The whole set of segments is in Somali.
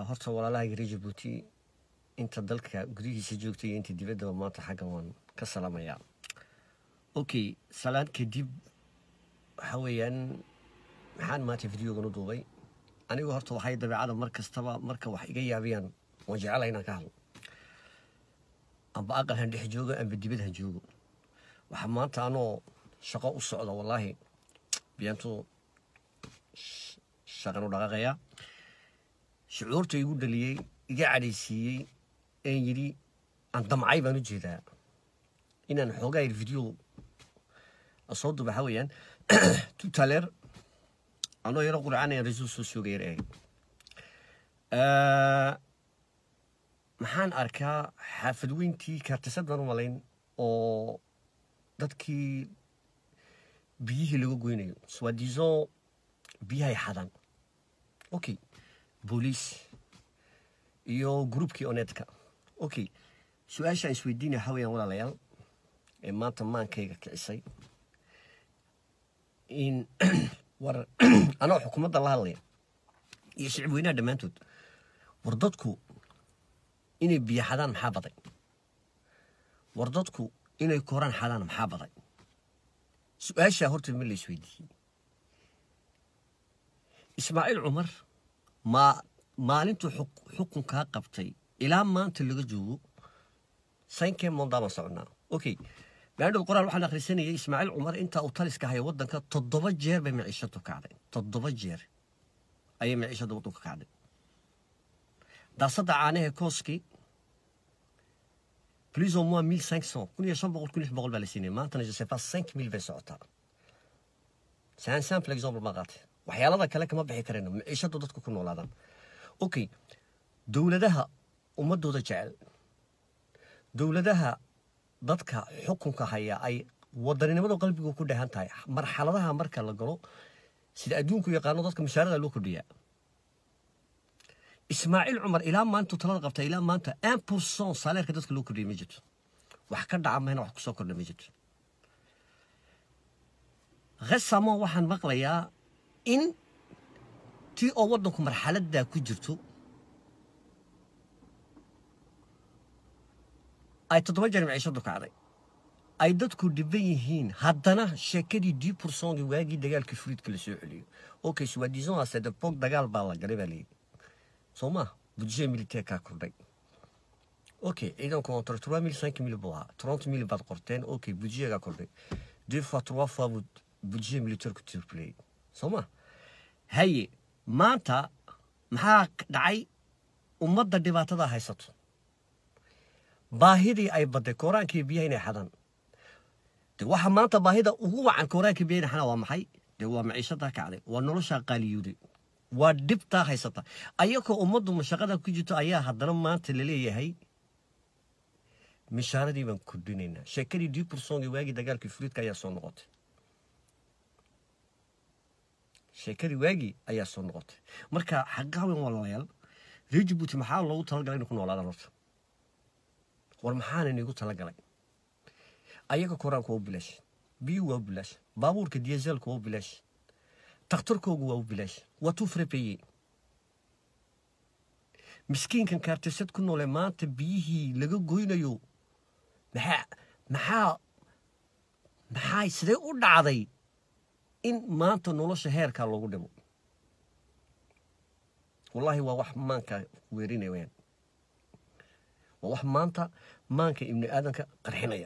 horta walaalaha reer jabuuti inta dalka gudihiisa joogta iyo inta dibaddaba maanta xaggan waan ka salaamayaa okay salaan kadib waxa weeyaan maxaan maanta videogan u duubay anigu horta waxay dabeecada mar kastaba marka wax iga yaabiyaan waan jecelahay inaan ka hadlo amba aqal han dhex joogo amba dibad han joogo waxaa maanta anoo shaqo u socda wallaahi biyaantu shaqan u dhaqaaqayaa shucuurta igu dhaliyey iga cadhaysiiyey een yidhi aan damcay baan u jeedaa inaan xoogaa yar video soo duba waxaa weeyaan tutaleer anoo yaro qurcanaya rasuul soo sooga yar eeg maxaan arkaa xaafad weyntii kaartisad baan u malayn oo dadkii biyihii laga goynayo swadiso biyahay xadaan okay booliis iyo groupkii oneedka okay su-aashaan isweydiinaya waxaa weyaan walaalayaal ee maanta maankayga kicisay in war anoo xukuumadda la hadlaya iyo shicib weynaha dhammaantood war dadku inay biyo xadaan maxaa baday war dadku inay koraan xadaan maxaa baday su-aashaa horta ma la isweydiiyey ismaaciil cumar ma maalintuu xukunkaa qabtay ilaa maanta laga joogo saynkee mondaaban socnaa okay maadhow qoraal waxaan akhrisanayay ismaaciil cumar intaa uu taliska haya waddanka toddoba jeer bay maciishadu kacday toddoba jeer ayay maciishada waddanka kacday daasadda caanahe kooski plus au moins mille cinq cent kun iyo shan boqol kun lix boqol baa la siinaya maantana je sais pas cinq mille bay socotaa c'est un simple exemple ma qaatay waxyaalada kale kama bixi karayno maciishadu dadku ku noolaadaan okay dowladaha ummadooda jecel dowladaha dadka xukunka haya ay wadaninimada qalbigu ku dhehan tahay marxaladaha marka la galo sida adduunku yaqaano dadka mashaarada loo kordhiyaa ismaaciil cumar ilaa maantu talada qabta ilaa maanta un pourcent saaleerka dadka loo kordhiyay ma jirto wax ka dhaca mahna wax kusoo kordha ma jirto resamo waxaan maqlayaa in tii oo waddanku marxaladdaa ku jirto ay toddoba jeer maciishadu kacday ay dadku dhiban yihiin haddana sheekadii dii pourcentgi waagii dagaalkii furiidka la soo celiyo okay suwaadison asedepog dagaal baa la galay baa layidhi soo maa budget militaire kordhay okay ciidanku entre trois mille cinq mille buu ahaa trente mille baad qorteen okay budgetgaa kordhay deux fois trois fois buu budget militaire ku tirplayay soo ma haye maanta maxaa dhacay ummadda dhibaatada haysato baahidii ay badday kooraankii biyaha inay xadaan de waxa maanta baahida ugu wacan kooraankii biyaha inay xadaan waa maxay de waa maciishadaa kacday waa noloshaa qaaliyooday waa dhibtaa haysata ayakoo ummaddu mashaqada ku jirto ayaa haddana maanta laleeyahay mishaaradii baan kordhinaynaa sheekadii dii bursongi waagii dagaalkii furiidka ayaa soo noqotay sheekadii waagii ayaa soo noqotay marka xaqaawen walaalayaal reer jabuuti maxaa loogu talagalay inay ku noolaadaan horta war maxaana inigu talagalay ayaga koraanku waa u bilaash biyuu waa u bilaash baabuurka diyazeelku waa u bilaash takhtarkoogu waa u bilaash waa tuu frabeeye miskiinkan kaartisad ku noole maanta biyihii laga goynayo maxaa maxaa maxaa sidee u dhacday in maanta nolosha heerkaa loogu dhimo wallaahi waa wax maanka weerinaya weyaan waa wax maanta maanka ibni aadanka qarxinaya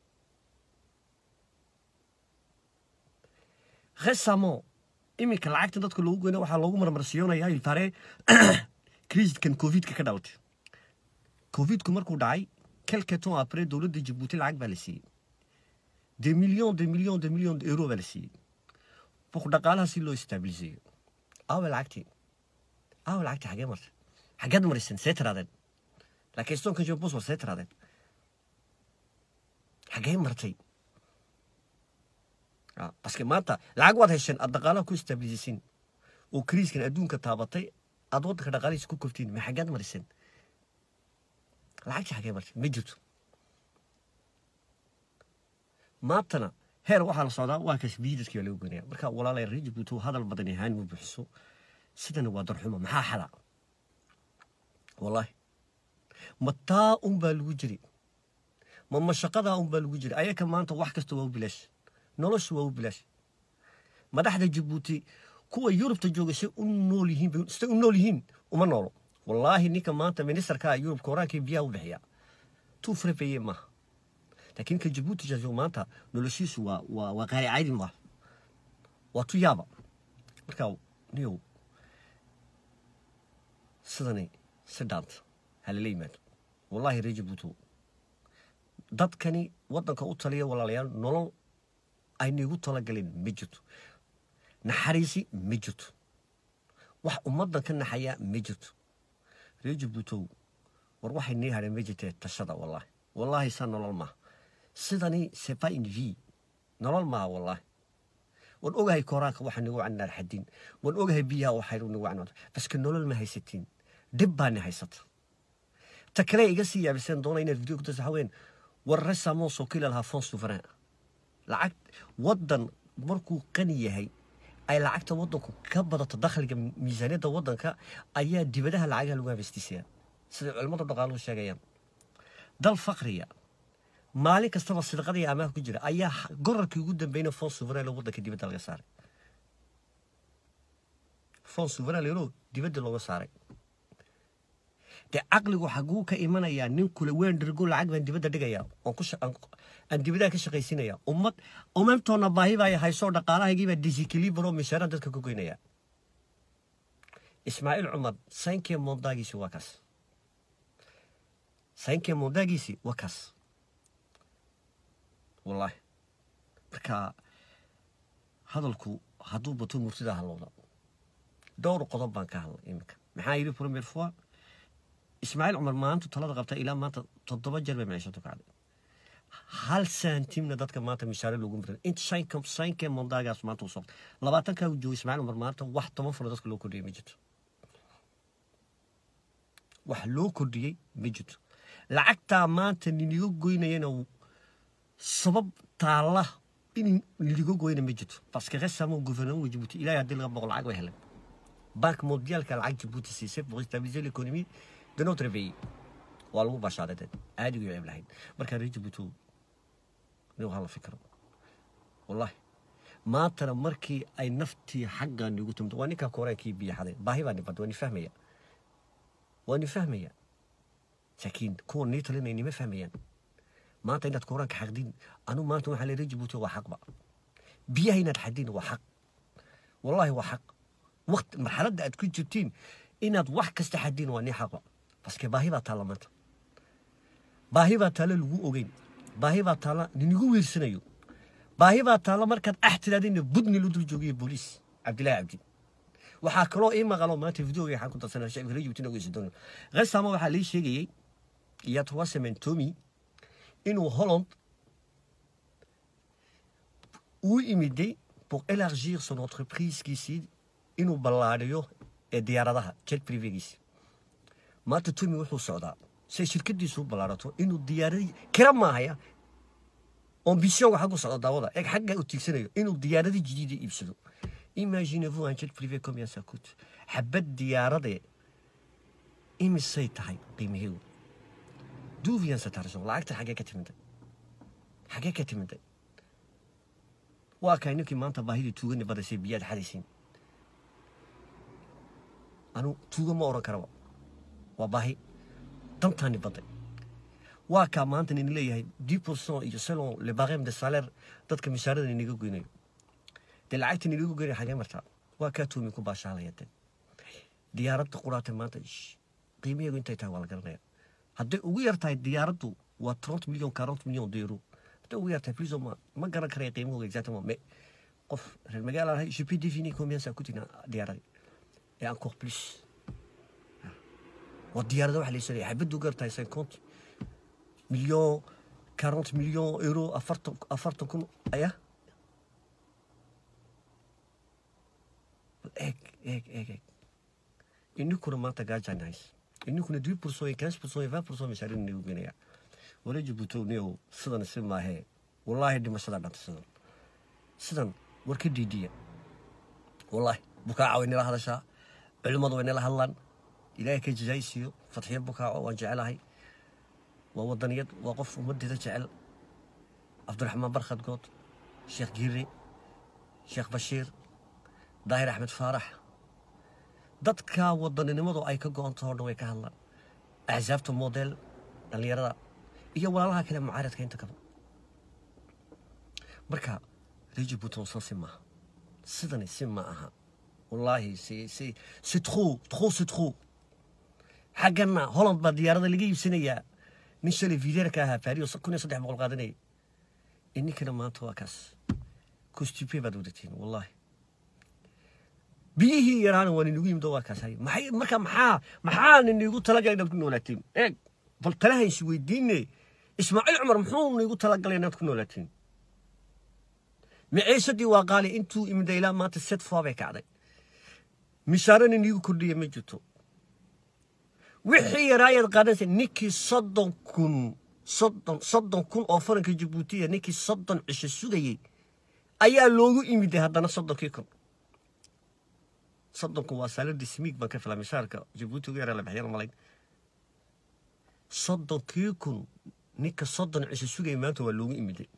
resamo iminka lacagta dadka loogu goyna waxaa loogu marmarsiyoonaya ilfare kriiskan covidka ka dhalatay covidku markuu dhacay quelque temps après dowladda jabuuti lacag baa la siiyey de millions de millions de millions euro baa la siiyey buk dhaqaalaha si loo istabiliseeyo awe lacagtii awe lacagtii xagee martay xageed marisan see tiraadeen laakiin stonka jobos war see tiraadeen xagee martay baske maanta lacag waad hesheen aad dhaqaalaha ku istabilisisin oo kriiskan adduunka taabatay aad waddanka dhaqaalihiisa ku koftiin ma xaggeed mariseen lacagtii xagee martay ma jirto maantana heer waxaa la socdaa waa kaas biidadkii baa laga goynaya marka walaalay reer jabuuti hadal badan yahaan ma buuxiso sidana waa darxumo maxaa xada wallahi ma taa unbaa lagu jiri ma mashaqadaa unbaa lagu jiri ayaka maanta wax kasta waa u bilaash noloshu waa u bilaash madaxda jabuuti kuwa yurubta jooga say u nool yihiin say u nool yihiin uma noolo wallaahi ninka maanta ministerkaa yurubka horaankii biyaha u bixiya tuu farabeye maaha laakiin ka jabuuti jooga maanta noloshiisu waa waa waa qaari caadi maaha waa tu yaaba marka niyow sidani si dhaanta halala yimaado wallaahi reer jabuuti dadkani waddanka u taliya walaalayaal nolol aynigu talagaleen ma jirto naxariisi ma jirto wax ummaddan ka naxaya ma jirto reer jabuutow war waxay nii hadheen ma jirtee tashada wallaahi wallaahi saa nolol maaha sidani sepa in v nolol maaha wallaahi waan ogahay kooraanka waxa nagu canaar xadin waan ogahay biyaha waxay nagu canaar baske nolol ma haysatiin dhib baani haysata ta kale iga sii yaabiseen doona inaad video kudasa haween war resamo sokila lahaa fon souverain lacag waddan markuu qani yahay ay lacagta waddanku ka badato dakhliga miisaaniyadda waddanka ayaa dibadaha lacagaha lagu habaystiisaya siday culimmada dhaqaaluhu sheegayaan dal fakriya maalin kastaba sidaqada iyo amaah ku jira ayaa gorarkii ugu dambeeyna fon souverain waddanka dibadda laga saaray fon souverain lero dibadda looga saaray dee caqligu xaguu ka imanayaa nin kule weyn dhergo lacag baan dibadda dhigaya aan dibadaha ka shaqaysinaya ummad umamtoona baahi baa haysoo dhaqaalahaygiibaa disikilibaro mishaaraan dadka ku goynaya ismaaciil cumar saynkee mondaagiisi waa kaas saynkee mondaagiisi waa kaas wallaahi marka hadalku hadduu bato murtida halowda dhowr qodob baan ka hadlay iminka maxaa yidhi premier fois ismaaciil cumar maantu talada qabta ilaa maanta toddoba jeer bay maciishadu kacday hal santimna dadka maanta mishaare loogu miran inta saynkee mondaagaas maanta u socda labaatankaa uu joogo ismaaciil cumar maanta wax toban furo dadka loo kordhiyey ma jirto wax loo kordhiyey ma jirto lacagtaa maanta ninigo goynayana sabab taalla in ninigo goyna ma jirto parce que récemment gouvernement Djibouti ilaahay haddii laga boqo lacag way heleen banque mondialka lacag Djibouti siisay pour stabiliser l'économie de notre pays waa lagu bashaaday dad aadigu ceeb lahayn markaa reer jabuuti nin hala fikro wallahi maantana markii ay naftii xagga nigu timid waa ninkaa kooraankii biyo xaday baahi baa nibad waa ni fahmaya waa ni fahmaya laakiin kuwa nii talinay nima fahmayaan maanta inaad kooraanka xaqdin anu maanta waxaa leeyahay jabuuti waa xaqba biyaha inaad xadin waa xaq wallahi waa xaq waqti marxaladda aad ku jirtiin inaad wax kasta xadin waa nii xaqba baske baahi baa taalla maanta baahi baa taalla lagu ogeyn baahi baa taalla ninigu wiirsanayo baahi baa taalla markaad ax tiraadina budni lu dul joogiyo booliis cabdillahi cabdi waxaa kaloo ii maqalo maanta videoga waxaan ku darsanaa shacibka reer jabuuti ogeysa doono resamo waxaa lii sheegayey iyo trois semaines tomi inuu holland uu imiday pour élargir son entreprise kiisii inuu ballaadhiyo ee diyaaradaha jet privegiisi maanta tomi wuxuu socdaa say shirkadiisu u ballaarato inuu diyaaradii kira maahaya ambitionga xaggu socdo daawada eeg xagga u tiigsanayo inuu diyaaradii jadiida iibsado imaginez-vous un jet privé combien ça coûte xabad diyaarade imisay tahay qiimaheedu d'où vient cet argent lacagta xaggee ka timiday xaggee ka timiday waa kay ninkii maanta baahidii tuugani badaysay biyaad xadaysiin anu tuuga ma oran karaba waa baahi dantaani baday waa kaa maanta nin leeyahay dix pourcent iyo selon le barème de salaire dadka mishaarada ninaga goynayo dee lacagta ninaga goynaya xagee martaa waa kaa tuumi ku baashaalaya de diyaaradda quraata maanta qiimaheedu intay tahay waa la garanaya hadday ugu yar tahay diyaaraddu waa trente million quarante million d'euro hadday ugu yar tahay plus ou moins ma garan karaya qiimahooga exactement mais qof reer magaala ahay je peux définir combien ça coûte une diyaarada et encore plus waa diyaarada waxa la isanaya xabaddu gar tahay cinquante million quarante million euro afartan afartan kun aya eeg eeg eeg eeg ininkuna maanta gaajaan hays ininkuna dix pourcent iyo quinze pourcent iyo vingt pourcent mashaarin inagu geenaya wala jabuutow niyow sidan si maahee wallaahi dhimashada dhanta sidan sidan war ka diidiya wallaahi bukaaca way nila hadashaa culimmadu way nila hadlaan ilaahay ka jazaaysiiyo fatxiyo bukaaco waan jecelahay waa wadaniyad waa qof ummaddeeda jecel cabdiraxmaan barkhad good sheekh giire sheekh bashiir daahir axmed faarax dadka wadaninimadu ay ka go-ontaho dhan way ka hadlaan axsaabta model dhallinyarada iyo walaalaha kale mucaaradka inta kaba marka reji buton san si maaha sidani si ma aha wallaahi si si si trop trop si trop xaggana holland baa diyaarada laga iibsanayaa nin shalay videerka ahaa faariyo kun iyo saddex boqol qaadanayay ininkana maanta waa kaas costupe baad wadatiin wallaahi biyihii yaraana waa ninigu yimid oo waa kaas hay maxay marka maxaa maxaa ninigu talagalay inaad ku noolaatiin eeg bal talahaysi weydiine ismaaciil cumar muxuu niigu talagalay inaad ku noolaatiin maciishadii waa qaali intuu imida ilaa maanta set foo bay kacday mishaarana niigu kordhiya ma jirto wixii yaraayaad qaadanaysa ninkii soddon kun soddon soddon kun oo faranka jabuutiya ninkii soddon cisho sugayey ayaa loogu imiday haddana soddonkii kun soddonku waa saaladii smiig baan ka filaa mishaarka jabuuti ugu yaraa la bixiyana malayn soddonkii kun ninka soddon cisho sugayay maanta waa loogu imiday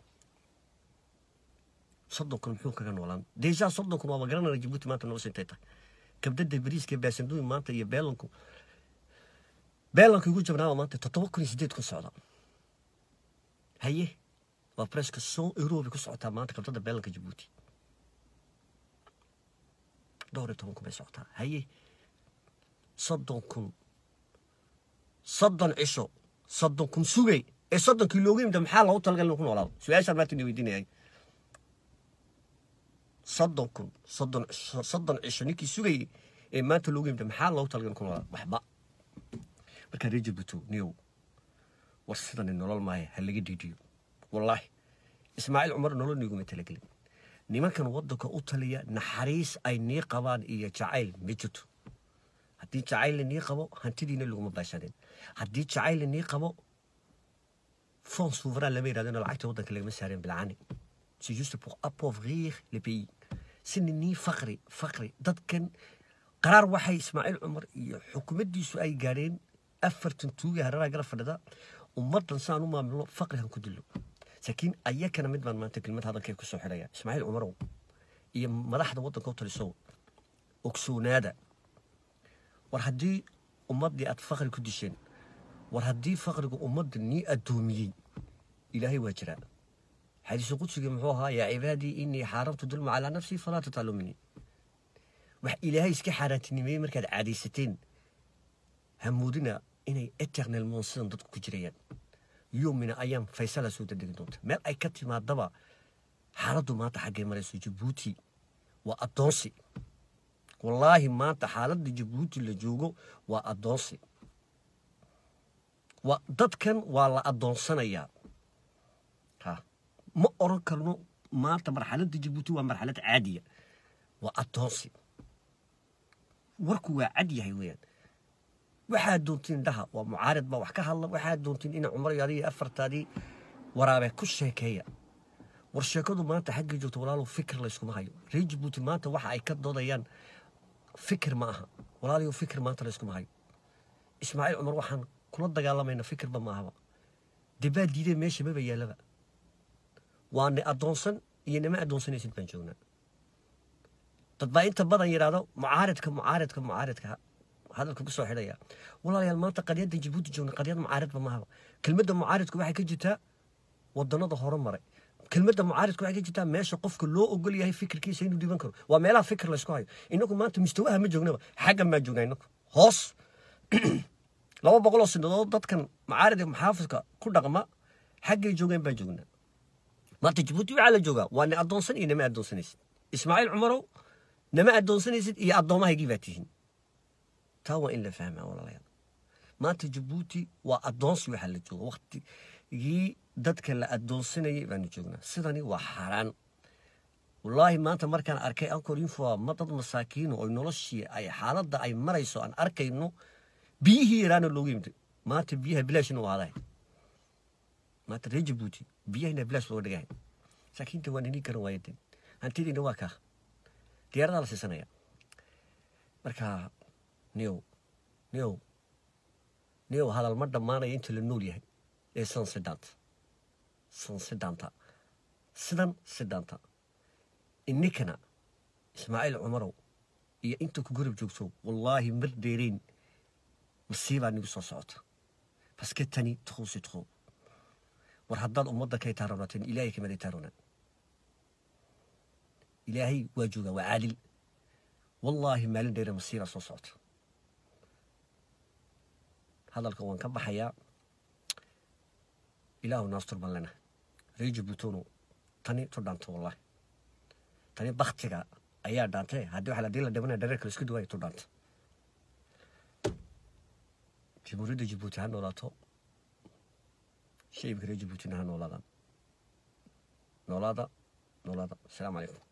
soddon kun muxuu kaga noolaan deja soddon kun waaba garanana jabuuti maanta nolosha intay tahay kabdada bariiska baasanduuyi maanta iyo beelanku beelanka ugu jabnaaba maanta toddoba kun iyo siddeed kun socda haye waa preska son euro bay ku socotaa maanta kabdada beelanka jabuuti dhowr iyo toban kun bay socotaa haye soddon kun soddon cisho soddon kun sugay ee soddonkii loogu yimida maxaa loogu talagal inuu ku noolaado su-aashaan maanta ina weydiinayay soddon kun soddon soddon cisho ninkii sugayey ee maanta loogu yimida maxaa loogu talagal inuu ku noolaado waxba markaa reer jabuuto niyow war sidani nolol maayo ha laga dhiidhiyo wallaahi ismaaciil cumar nolol niiguma talagelin nimankan waddanka u taliya naxariis ay nii qabaan iyo jacayl ma jirto haddii jacayl nii qabo hantidiina laguma baashadeen haddii jacayl nii qabo fond souverain lama yidhahdona lacagta waddanka lagama saareen bilcani c'est juste pour appauvrir le pays sini nii faqri faqri dadkan qaraar waxay ismaaciil cumar iyo xukuumaddiisu ay gaadheen afartan tuuga hareeraha garab fadhida ummaddan saan u maamulno faqrihan ku dillo laakiin ayakana mid baan maanta kelmad hadalkay ku soo xidhaya ismaaciil cumarow iyo madaxda waddanka u talisow ogsoonaada war haddii ummaddii aad faqri ku disheen war haddii faqrigu ummadda nii addoomiyey ilaahay waa jiraa xadiisu qudsigii muxuu ahaa yaa cibaadii inii xaaramtu dulma calaa nafsii falaa tataalumini wax ilaahay iska xaaraantinimeeyey markaad caadaysateen hamuudina inay eternal monsidan dadku ku jirayaan yomina ayaan faysala soo dadegi doonta meel ay ka timaadaba xaaladdu maanta xaggay marayso jabuuti waa addoonsi wallaahi maanta xaaladda jabuuti la joogo waa addoonsi waa dadkan waa la addoonsanayaa ha ma oran karno maanta marxaladda jabuuti waa marxalad caadiya waa addoonsi warku waa cad yahay weeyaan waxaad doontiin dhaha waa mucaarid baa wax ka hadla waxaad doontiin ina cumar iyo adiga afartaadii waraabe ku sheekeeya war sheekadu maanta xaggii joogto walaalow fikir layskuma hayo reer jabuuti maanta waxa ay ka doodayaan fikir ma aha walaalayo fikir maanta layskuma hayo ismaaciil cumar waxaan kula dagaalamayna fikirba ma ahaba debaa diidee meesha maba yaalaba waa ni addoonsan iyo nima addoonsanaysid baan joognaa dad baa inta badan yidhaahdo mucaaridka mucaaridka mucaaridka hadalka ku soo xidhaya walaalayaal maanta qadyadda jabuuti joogna qadyad mucaaridba mahaba kelmadda mucaaridku waxay ka jirtaa wadannada hore maray kelmadda mucaaridku waxay ka jirtaa meesha qofka loo ogol yahay fikirkiisa inuu dhiban karo waa meelaha fikir laysku hayo inagu maanta mustawaha ma joognaba xaggan baa joognaa inagu hoos laba boqol oo sinadood dadkan mucaarid muxaafidka ku dhaqma xaggay joogeen baan joognaa maanta jabuuti waxaa la joogaa waa ni addoonsan iyo nama addoonsanaysid ismaaciil cumarow nama addoonsanaysid iyo addoomahaygii baa tihiin taa waa in la fahmaa walaalayaal maanta jabuuti waa addoonsi waxaa la jooga waktigii dadka la addoonsanayay baanu joognaa sidani waa xaaraan wallaahi maanta markaan arkay ankor info ma dad masaakiino oo noloshii ay xaaladda ay marayso aan arkayno biyihii yaraana loogu yimid maanta biyaha bilaashina waa adahay maanta reer jabuuti biyahina bilaash looga dhigahay masaakiinta waa nini garan waayadeen hantidiina waa kaa diyaaradaa la siisanaya marka niyow niyow niyow hadal ma dhammaanaya inta la nool yahay ee san sidaanta san sidaanta sidan sidaanta ininkana ismaaciil cumarow iyo inta ku garab joogto wallaahi mar dheerayn masiibaa nigu soo socota baske tani trop c'est trop war haddaad ummadda kay taaroonateen ilaahay kamada taaroonaan ilaahay waa joogaa waa caadil wallaahi maalin dheere masiibaa soo socota hadalka waan ka baxayaa ilaahu naastur baan lena ree jabuutono tani tu dhaanto wallaahi tani baktiga ayaa dhaantay haddii waxa ladii la dhimanaya dhareerka la isku duwaaya tu dhaanta jamhuuriyadda jabuuti ha noolaato shacibka reer jabuutina ha noolaadaan noolaada noolaada asalaamu calaykum